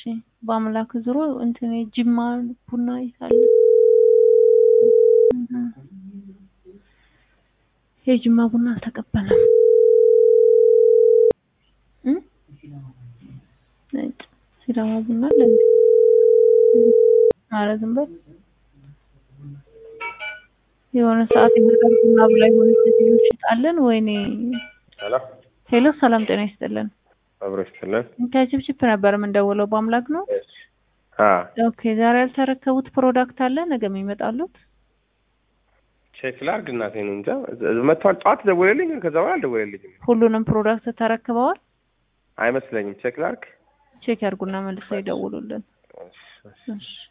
በአምላክ ዙሮ እንትን ጅማ ቡና ይታለ የጅማ ቡና አልተቀበለም። እ ነጭ ሲዳማ ቡና አለ እንዴ? ኧረ ዝም በል የሆነ ሰዓት የበርገር ቡና ብላ የሆነች ሴትዮ ሽጣለን። ወይኔ ሄሎ ሄሎ፣ ሰላም ጤና ይስጥልን። አብሮ ይስጥልን። ከችፕችፕ ነበር የምንደውለው። በአምላክ ነው። አ ኦኬ፣ ዛሬ ያልተረከቡት ፕሮዳክት አለ ነገ የሚመጣሉት? ቼክ ላድርግ እናቴ ነው እንጃ መጥቷል። ጠዋት ደወለልኝ፣ ከዛ በኋላ አልደወለልኝም ሁሉንም ፕሮዳክት ተረክበዋል? አይመስለኝም። ቼክ ላድርግ። ቼክ ያርጉና መልሰው ይደውሉልን። እሺ፣ እሺ። እሺ